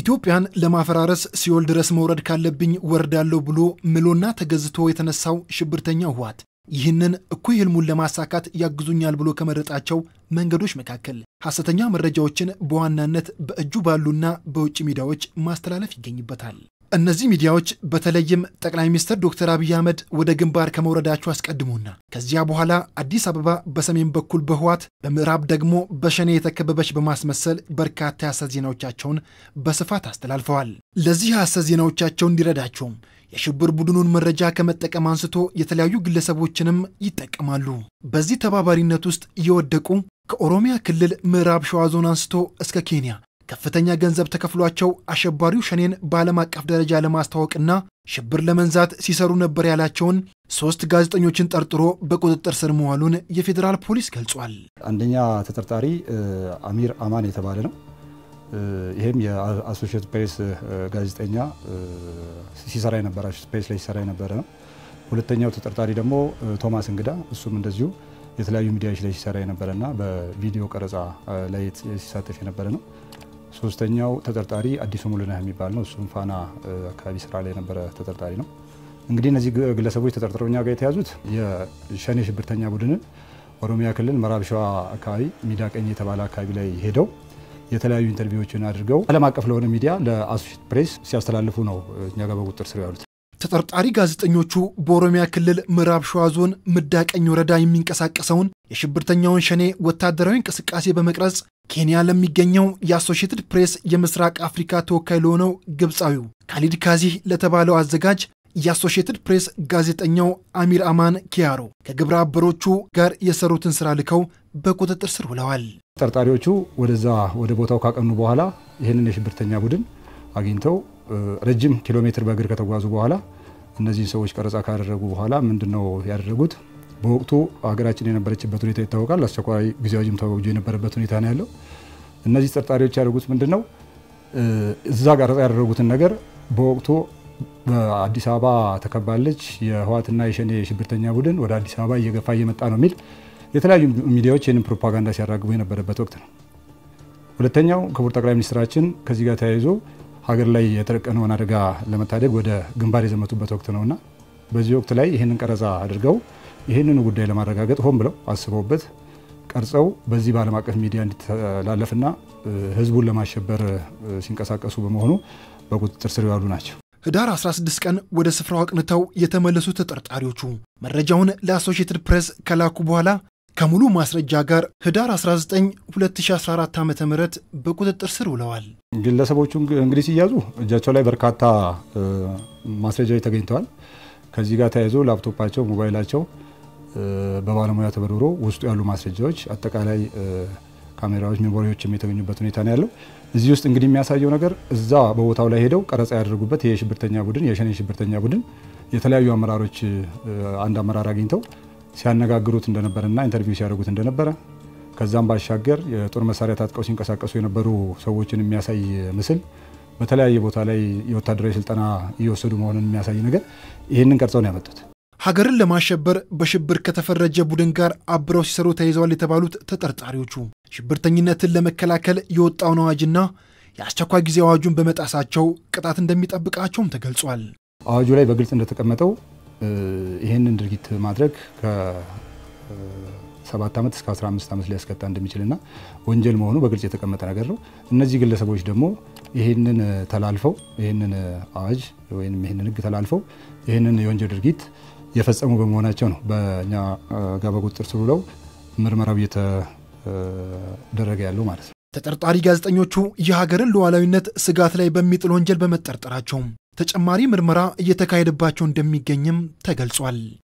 ኢትዮጵያን ለማፈራረስ ሲኦል ድረስ መውረድ ካለብኝ ወርዳለሁ ብሎ ምሎና ተገዝቶ የተነሳው ሽብርተኛው ህወሓት ይህንን እኩይ ህልሙን ለማሳካት ያግዙኛል ብሎ ከመረጣቸው መንገዶች መካከል ሐሰተኛ መረጃዎችን በዋናነት በእጁ ባሉና በውጭ ሚዲያዎች ማስተላለፍ ይገኝበታል። እነዚህ ሚዲያዎች በተለይም ጠቅላይ ሚኒስትር ዶክተር አብይ አህመድ ወደ ግንባር ከመውረዳቸው አስቀድሞና ከዚያ በኋላ አዲስ አበባ በሰሜን በኩል በህወሓት በምዕራብ ደግሞ በሸኔ የተከበበች በማስመሰል በርካታ የሐሰት ዜናዎቻቸውን በስፋት አስተላልፈዋል። ለዚህ የሐሰት ዜናዎቻቸው እንዲረዳቸውም የሽብር ቡድኑን መረጃ ከመጠቀም አንስቶ የተለያዩ ግለሰቦችንም ይጠቀማሉ። በዚህ ተባባሪነት ውስጥ እየወደቁ ከኦሮሚያ ክልል ምዕራብ ሸዋ ዞን አንስቶ እስከ ኬንያ ከፍተኛ ገንዘብ ተከፍሏቸው አሸባሪው ሸኔን በዓለም አቀፍ ደረጃ ለማስተዋወቅና ሽብር ለመንዛት ሲሰሩ ነበር ያላቸውን ሶስት ጋዜጠኞችን ጠርጥሮ በቁጥጥር ስር መዋሉን የፌዴራል ፖሊስ ገልጿል። አንደኛ ተጠርጣሪ አሚር አማን የተባለ ነው። ይህም የአሶሺየትድ ፕሬስ ጋዜጠኛ ሲሰራ የነበረ አሶሺየትድ ፕሬስ ላይ ሲሰራ የነበረ ነው። ሁለተኛው ተጠርጣሪ ደግሞ ቶማስ እንግዳ እሱም እንደዚሁ የተለያዩ ሚዲያዎች ላይ ሲሰራ የነበረና በቪዲዮ ቀረጻ ላይ ሲሳተፍ የነበረ ነው። ሶስተኛው ተጠርጣሪ አዲሱ ሙሉነህ የሚባል ነው። እሱም ፋና አካባቢ ስራ ላይ የነበረ ተጠርጣሪ ነው። እንግዲህ እነዚህ ግለሰቦች ተጠርጥረው እኛ ጋር የተያዙት የሸኔ ሽብርተኛ ቡድንን ኦሮሚያ ክልል ምዕራብ ሸዋ አካባቢ ሚዳ ቀኝ የተባለ አካባቢ ላይ ሄደው የተለያዩ ኢንተርቪዎችን አድርገው ዓለም አቀፍ ለሆነ ሚዲያ ለአሶሺየትድ ፕሬስ ሲያስተላልፉ ነው እኛ ጋር በቁጥጥር ስር ያሉት። ተጠርጣሪ ጋዜጠኞቹ በኦሮሚያ ክልል ምዕራብ ሸዋ ዞን ምዳቀኝ ወረዳ የሚንቀሳቀሰውን የሽብርተኛውን ሸኔ ወታደራዊ እንቅስቃሴ በመቅረጽ ኬንያ ለሚገኘው የአሶሺየትድ ፕሬስ የምስራቅ አፍሪካ ተወካይ ለሆነው ግብፃዊው ካሊድ ካዚህ ለተባለው አዘጋጅ የአሶሺየትድ ፕሬስ ጋዜጠኛው አሚር አማን ኪያሮ ከግብረ አበሮቹ ጋር የሰሩትን ስራ ልከው በቁጥጥር ስር ውለዋል። ተጠርጣሪዎቹ ወደዛ ወደ ቦታው ካቀኑ በኋላ ይህንን የሽብርተኛ ቡድን አግኝተው ረጅም ኪሎ ሜትር በእግር ከተጓዙ በኋላ እነዚህን ሰዎች ቀረጻ ካደረጉ በኋላ ምንድን ነው ያደረጉት? በወቅቱ ሀገራችን የነበረችበት ሁኔታ ይታወቃል። አስቸኳይ ጊዜ አዋጅም ታውጆ የነበረበት ሁኔታ ነው ያለው። እነዚህ ተጠርጣሪዎች ያደረጉት ምንድን ነው? እዛ ቀረጻ ያደረጉትን ነገር በወቅቱ በአዲስ አበባ ተከባለች፣ የህወሓትና የሸኔ የሽብርተኛ ቡድን ወደ አዲስ አበባ እየገፋ እየመጣ ነው የሚል የተለያዩ ሚዲያዎች ይህንን ፕሮፓጋንዳ ሲያራግቡ የነበረበት ወቅት ነው። ሁለተኛው ክቡር ጠቅላይ ሚኒስትራችን ከዚህ ጋር ተያይዞ ሀገር ላይ የተደቀነውን አደጋ ለመታደግ ወደ ግንባር የዘመቱበት ወቅት ነውና በዚህ ወቅት ላይ ይህንን ቀረጻ አድርገው ይህንኑ ጉዳይ ለማረጋገጥ ሆን ብለው አስበውበት ቀርጸው በዚህ በዓለም አቀፍ ሚዲያ እንዲተላለፍና ህዝቡን ለማሸበር ሲንቀሳቀሱ በመሆኑ በቁጥጥር ስር የዋሉ ናቸው። ህዳር 16 ቀን ወደ ስፍራው አቅንተው የተመለሱ ተጠርጣሪዎቹ መረጃውን ለአሶሺየትድ ፕሬስ ከላኩ በኋላ ከሙሉ ማስረጃ ጋር ህዳር 19 2014 ዓ ም በቁጥጥር ስር ውለዋል። ግለሰቦቹ እንግዲህ ሲያዙ እጃቸው ላይ በርካታ ማስረጃዎች ተገኝተዋል። ከዚህ ጋር ተያይዞ ላፕቶፓቸው፣ ሞባይላቸው በባለሙያ ተበርብሮ ውስጡ ያሉ ማስረጃዎች፣ አጠቃላይ ካሜራዎች፣ ሜሞሪዎችም የተገኙበት ሁኔታ ነው ያለው። እዚህ ውስጥ እንግዲህ የሚያሳየው ነገር እዛ በቦታው ላይ ሄደው ቀረጻ ያደረጉበት የሽብርተኛ ቡድን የሸኔ ሽብርተኛ ቡድን የተለያዩ አመራሮች አንድ አመራር አግኝተው ሲያነጋግሩት እንደነበረና ኢንተርቪው ሲያደርጉት እንደነበረ ከዛም ባሻገር የጦር መሳሪያ ታጥቀው ሲንቀሳቀሱ የነበሩ ሰዎችን የሚያሳይ ምስል በተለያየ ቦታ ላይ የወታደራዊ ስልጠና እየወሰዱ መሆኑን የሚያሳይ ነገር ይህንን ቀርጸው ነው ያመጡት። ሀገርን ለማሸበር በሽብር ከተፈረጀ ቡድን ጋር አብረው ሲሰሩ ተይዘዋል የተባሉት ተጠርጣሪዎቹ ሽብርተኝነትን ለመከላከል የወጣውን አዋጅና የአስቸኳይ ጊዜ አዋጁን በመጣሳቸው ቅጣት እንደሚጠብቃቸውም ተገልጿል። አዋጁ ላይ በግልጽ እንደተቀመጠው ይህንን ድርጊት ማድረግ ከሰባት ዓመት እስከ 15 ዓመት ሊያስቀጣ እንደሚችልና ወንጀል መሆኑ በግልጽ የተቀመጠ ነገር ነው። እነዚህ ግለሰቦች ደግሞ ይህንን ተላልፈው ይህንን አዋጅ ወይም ይህንን ሕግ ተላልፈው ይህንን የወንጀል ድርጊት የፈጸሙ በመሆናቸው ነው በእኛ ጋር በቁጥጥር ስር ውለው ምርመራው እየተደረገ ያለው ማለት ነው። ተጠርጣሪ ጋዜጠኞቹ የሀገርን ሉዓላዊነት ስጋት ላይ በሚጥል ወንጀል በመጠርጠራቸውም ተጨማሪ ምርመራ እየተካሄደባቸው እንደሚገኝም ተገልጿል።